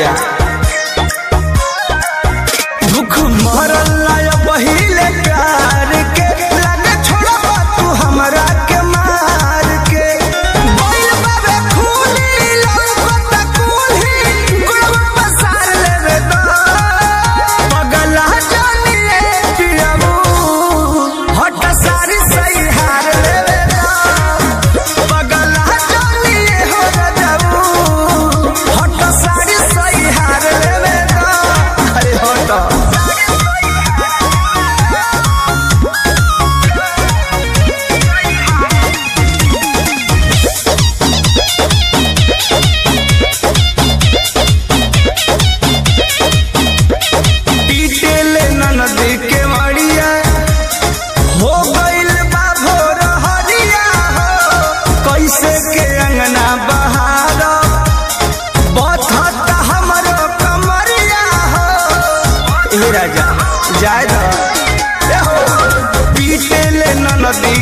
राजा दुख मरल लाय पहिले प्यार के लगे छोड़बा तू हमरा के मार के बोल बाबे खूनी लौकत कुल्ही गुड़वा पसार लेवे दा पगला जानिए पियबू हट सारी सही हार लेवे दा पगला जानिए हो जाऊ हट सारी सही हार लेवे दा अरे हट पीटेले ननदी के मड़िया हो गइल बा भोर हरिया हो कैसे के अंगना बहार बथत हमरो कमरिया हो ए राजा जाय द ए हो पीटेले ननदी